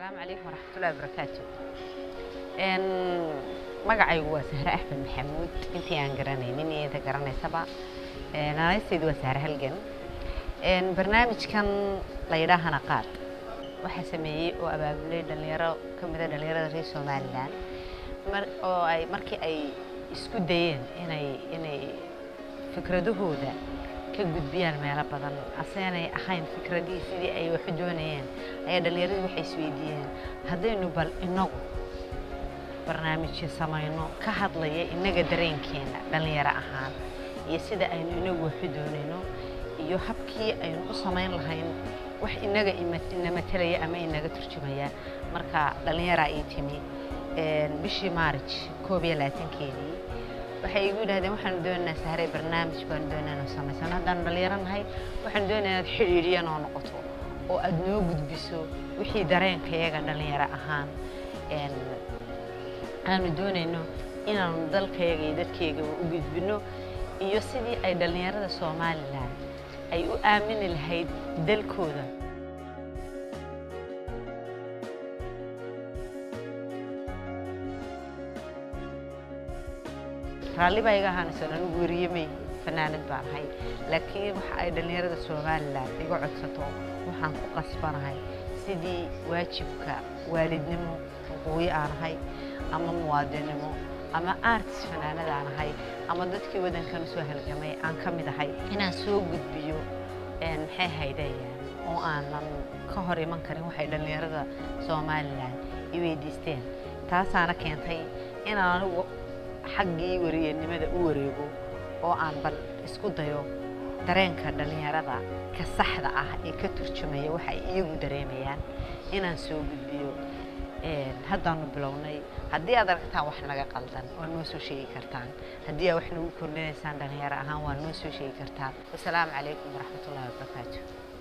asalaamu calaykum waraxmatullahi wabarakaatu magacaygu waa sahre axmed maxamuud intii aan garanaynin iyo inta garanaysaba naanaysteedu waa sahre halgan barnaamijkan la yidhaahana qaad waxaa sameeyey oo abaabulay dhalinyaro ka mida dhalinyarada reer somalilan oo ay markii ay isku dayeen inay inay fikradahooda ka gudbiyaan meelo badan aseenay ahayn fikradihii sidii ay waxu doonayeen ayaa dhallinyaradii waxay isweydiiyeen haddaynu bal inagu barnaamijyo samayno ka hadlaya innaga dareenkeena dhallinyaro ahaan iyo sida aynu inagu waxu doonayno iyo habkii aynu u samayn lahayn wax inaga ina matalaya ama inaga turjumaya marka dhallinyaraa ii timi bishii maarij koob iyo labaatankeedii waxay igu yidhahdeen waxaanu doonaynaa sahray barnaamij baanu doonaa inuu samaysano haddaanu dhallinyaro nahay waxaanu doonaa inaad xidhiidhiya noo noqoto oo aad noo gudbiso wixii dareenkayaga dhallinyaro ahaan aanu doonayno inaanu dalkayaga iyo dadkaygaba u gudbino iyo sidii ay dhallinyarada somalilan ay u aamini lahayd dalkooda raalli baa iga ahaanaysoon anigu weriyemey fanaanad baan ahay laakiin waxa ay dhallinyarada somalilan iga codsato waxaan ku qasbanahay sidii waajibka waalidnimo xuquuqi aan ahay ama muwaadinnimo ama artis fanaanad aan ahay ama dadkii waddankan usoo halgamay aan ka mid ahay inaan soo gudbiyo maxay haydayaan oo aanan ka hor iman karin waxay dhallinyarada somalilan i weydiisteen taasaana keentay inaan anigu xaggii wariyanimada u wareego oo aan bal isku dayo dareenka dhallinyarada ka saxda ah ee ka turjumaya waxa ay iyagu dareemayaan inaan soo gudbiyo haddaanu bilownay haddii aad aragtaan wax naga qaldan waa noo soo sheegi kartaan haddii aad wax nagu kordhinaysaan dhallinyaro ahaan waa noo soo sheegi kartaan wasalaamu calaykum waraxmatullahi wabarakaatu